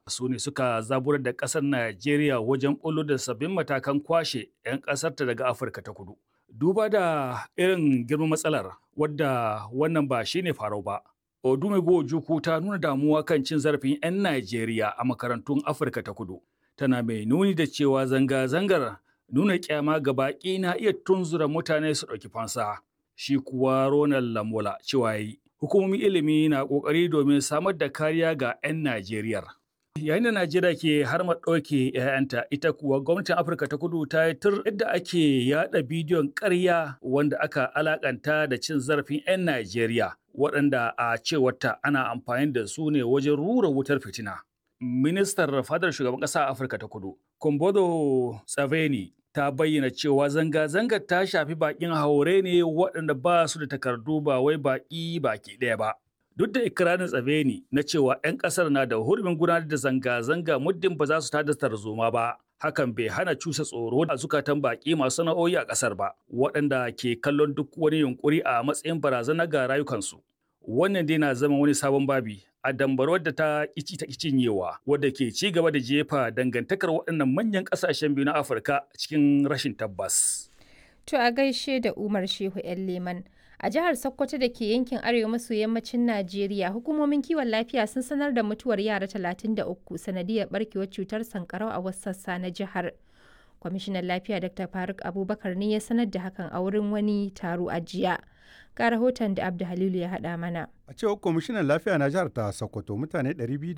su ne suka zaburar da ƙasar Najeriya wajen ɓullo da sabbin matakan kwashe 'yan ƙasarta daga Afirka ta kudu. Duba da irin girman matsalar wadda wannan ba shi ne farau ba. Odumego Ojukwu ta nuna damuwa kan cin zarafin 'yan Najeriya a makarantun Afirka ta kudu. Tana mai nuni da cewa zanga-zangar nuna kyama ga baƙi na iya tunzura mutane su ɗauki fansa. Shi kuwa Ronald Lamola cewa yi, hukumomin ilimi na ƙoƙari domin samar da kariya ga 'yan Najeriya. Yayin da Najeriya ke har ɗauke 'ya'yanta, ita kuwa gwamnatin Afirka ta kudu ta yi tur yadda ake yaɗa bidiyon ƙarya wanda aka alakanta da cin zarafin 'yan Najeriya, waɗanda a cewarta ana amfani da su ne wajen rura wutar fitina. Ministar fadar shugaban ƙasa a Afirka ta kudu, Kumbodo Tsaveni, ta bayyana cewa zanga-zangar ta shafi baƙin haure ne waɗanda ba su da takardu ba wai baƙi baki ɗaya ba. Duk da ikirarin Tsaveni na cewa 'yan ƙasar na da hurumin gudanar da zanga-zanga muddin ba za su tada tarzoma ba. Hakan bai hana cusa tsoro a zukatan baƙi masu sana'o'i a ƙasar ba, waɗanda ke kallon duk wani yunƙuri a matsayin barazana ga rayukansu. Wannan dai na zama wani sabon babi a dambarwar da ta ƙici ta cinyewa wadda ke ci gaba da jefa dangantakar waɗannan manyan ƙasashen biyu na Afirka cikin rashin tabbas. To a gaishe da Umar Shehu 'yan Leman. A jihar Sokoto da ke yankin arewa maso yammacin Najeriya, hukumomin kiwon lafiya sun sanar da mutuwar yara 33 sanadiyar barkewar cutar sankarau a wasu sassa na jihar. Kwamishinan lafiya Dr. Faruk Abubakar ne ya sanar da hakan a wurin wani taro a jiya. Ga rahoton da Abdu Halilu ya haɗa mana. A cewar kwamishinan lafiya na jihar ta Sokoto mutane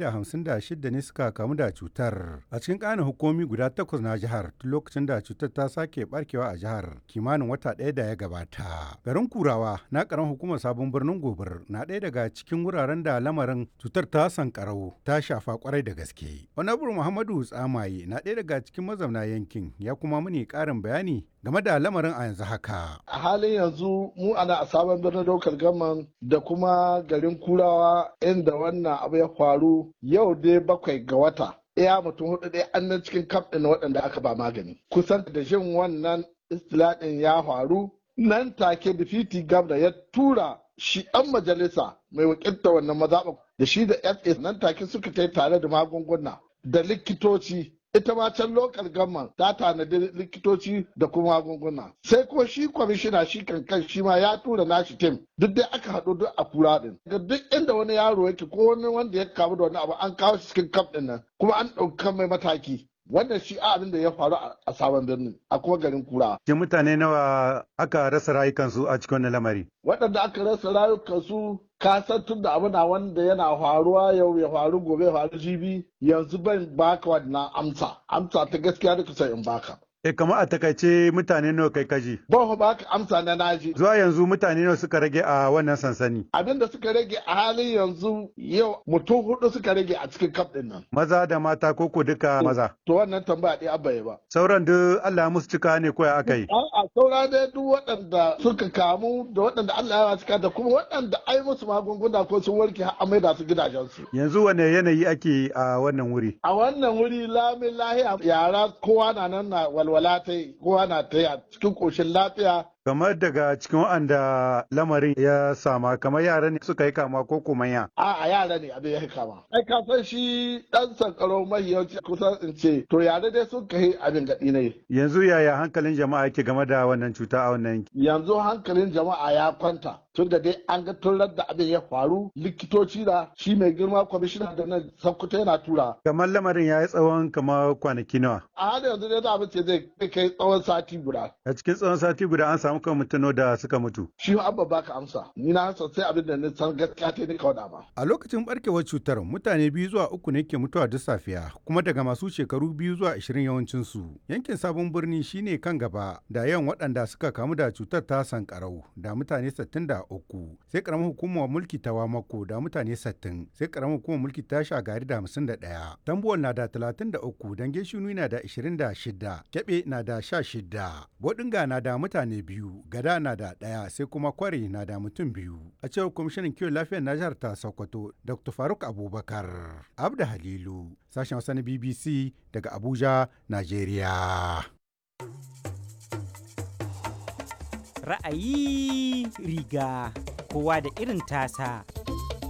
256 ne suka kamu da cutar a cikin ƙanin hukumi guda takwas na jihar tun lokacin da cutar ta sake barkewa a jihar kimanin wata ɗaya da ya gabata. Garin Kurawa na ƙaran hukumar sabon birnin Gobir na ɗaya daga cikin wuraren da lamarin cutar ta sankarau ta shafa kwarai da gaske. Honorable Muhammadu Tsamaye na ɗaya daga cikin mazauna yankin ya kuma muni ƙarin bayani game da lamarin a yanzu haka. A halin yanzu mu ana a sabon birnin daukar gaman da kuma garin kurawa inda wannan abu ya faru yau dai bakwai ga wata. Iya mutum hudu dai an nan cikin kaf ɗin waɗanda aka ba magani. Kusan da jin wannan istilaɗin ya faru nan take difiti gabda ya tura shi ɗan majalisa mai wakilta wannan mazaɓa da shi da FA nan take suka tai tare da magunguna da likitoci ita ma can lokal gamman ta tanadi likitoci da kuma magunguna sai kuma shi kwamishina shi kankan shi ma ya tura nashi tim duk dai aka haɗu duk a kura din ga duk inda wani yaro yake ko wani wanda ya kamu da wani abu an kawo shi cikin kaf din nan kuma an ɗauka mai mataki wannan shi abin da ya faru a sabon birnin a kuma garin kura. Ke mutane nawa aka rasa rayukansu a cikin wannan lamari? Waɗanda aka rasa rayukansu ka san tun da abu na wanda yana faruwa yau ya faru gobe ya faru jibi yanzu ban baka wannan amsa amsa ta gaskiya da kusa in baka. E kamar a takaice mutane nawa kai kaji? Ban ba ka amsa na naji. Zuwa yanzu mutane nawa suka rage a wannan sansani? Abin da suka rage a halin yanzu yau mutum hudu suka rage a cikin kaf din nan. Maza da mata koko duka maza? To wannan tambaya ɗaya abba ba. Sauran duk Allah musu cika ne ko ya aka yi? A'a saura dai duk waɗanda suka kamu da waɗanda Allah ya cika da kuma waɗanda ai musu magunguna ko sun warke har amai da su gidajensu. Yanzu wane yanayi ake a wannan wuri? A wannan wuri lamin lahiya yara kowa na nan na walwala ta yi kowa na ta yi a cikin ƙoshin lafiya kamar daga cikin waɗanda lamarin ya sama kamar yara ne suka yi kama ko kuma ya a a yara ne abin ya yi kama ai ka san shi dan sankaro mai yawanci kusan in ce to yara dai sun kai abin gaɗi ne yanzu yaya hankalin jama'a yake game da wannan cuta a wannan yanki yanzu hankalin jama'a ya kwanta tun da dai an ga tun da abin ya faru likitoci da shi mai girma kwamishina da nan sankuta yana tura kamar lamarin ya yi tsawon kamar kwanaki nawa a halin yanzu dai za mu ce zai kai tsawon sati guda a cikin tsawon sati guda an samu kan mutano da suka mutu. Shi abba baka amsa. Ni na san sai abin da ni san gaskiya ta ni kawai ba. A lokacin barkewar cutar mutane biyu zuwa uku ne ke mutuwa duk safiya kuma daga masu shekaru biyu zuwa ashirin yawancin su. Yankin sabon birni shine kan gaba da yawan waɗanda suka kamu da cutar ta sankarau da mutane sittin da uku. Sai karamar hukumar mulki ta Wamako da mutane sittin. Sai karamar hukumar mulki ta Shagari da hamsin da ɗaya. Tambuwal na da talatin da uku. Dange Shinu na da ashirin da shida. Kyaɓe na da sha shida. Bodinga na da mutane biyu. gada na da ɗaya sai kuma kwari na da mutum biyu a cewar kwamishinan kiwon lafiyar na jihar ta sokoto dr faruk abubakar abda halilu sashen wasa na bbc daga abuja nigeria ra'ayi riga kowa da irin tasa